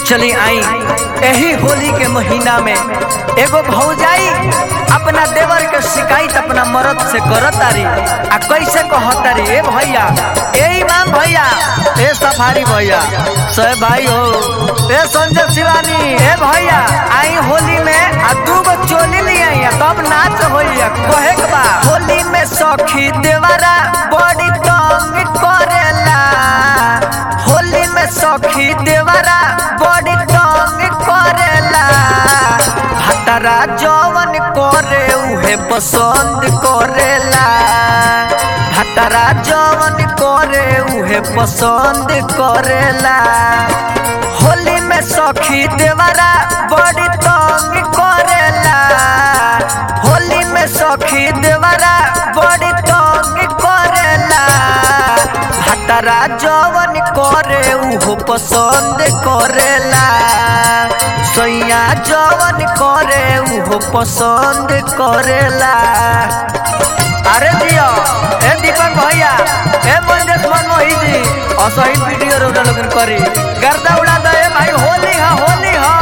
चली आई यही होली के महीना में एगो भौजाई अपना देवर के शिकायत अपना मरद से करत तारी आ कैसे कहतारी ए भैया ए इमाम भैया ए सफारी भैया सह भाई हो ए संजय शिवानी ए भैया आई होली में आ दू गो चोली ले आई तब नाच होइया कहे के बा होली में सखी देवरा बड़ी तंग करेला होली में सखी देवरा बड़ी तंग करेला भतरा जवन करे उहे पसंद करेला भतरा जवन करे उहे पसंद करेला होली में सखी देवरा बड़ी तंग करेला होली में सखी देवरा बड़ी तंग करेला भतरा जवन करे उहो पसंद करेला सैया जवन करे उहो पसंद करेला अरे दियो ए दीपक भैया ए मंजेश मनमोही जी असहित वीडियो रोजा लोगन करी गर्दा उड़ा दे ए भाई होली हा होली हा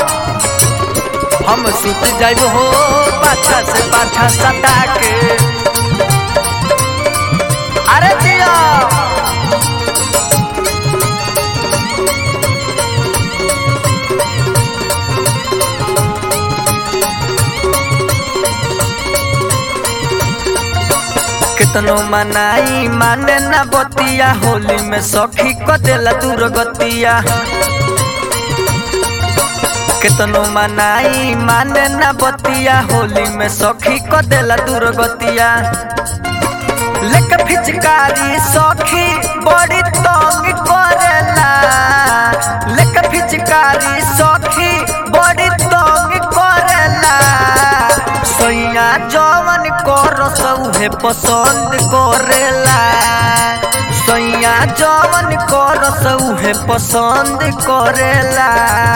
हम सुत जाइब हो पाछा से पाछा सटा के अरे दियो कितनो मनाई माने ना बतिया होली में सखी को देला दूर गतिया कितनो मनाई माने ना बतिया होली में सखी को देला दूर गतिया लेक फिचकारी सखी बड़ी तंग करेला लेक फिचकारी सखी बड़ी तंग करेला सैया जवन करस उहे पसंद करेला सैया जवन करस उहे पसंद करेला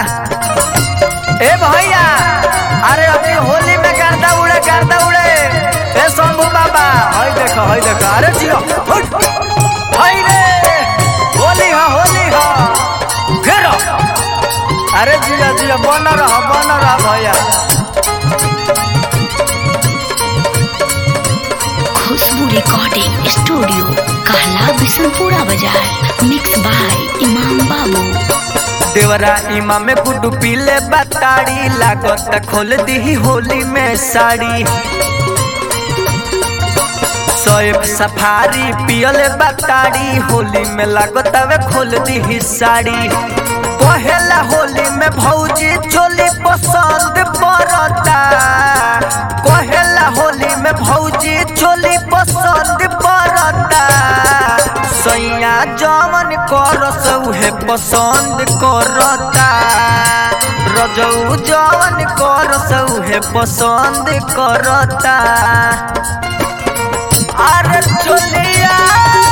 ए भैया अरे अभी होली में गर्दा उड़े गर्दा उड़े ए शंभू बाबा हई देखो हई देखो अरे जियो हुट, हई रे होली हा होली हा घेरो अरे जिया जिया बन रह बन रह भैया खुशबू रिकॉर्डिंग स्टूडियो कहला बिशनपुरा बाजार मिक्स बाय इमाम बाबू देवरा इमा में गुड्डू पीले बताड़ी लागत खोल दी होली में साड़ी सोएब सफारी पियले बताड़ी होली में लागत वे खोल दी साड़ी पहला होली में भौजी चोली पसंद पड़ता पहला होली में भौजी चोली पसंद पड़ता सैया जवन करस उहे पसंद करता रजऊ जवन करस उहे पसंद करता अरे चोलिया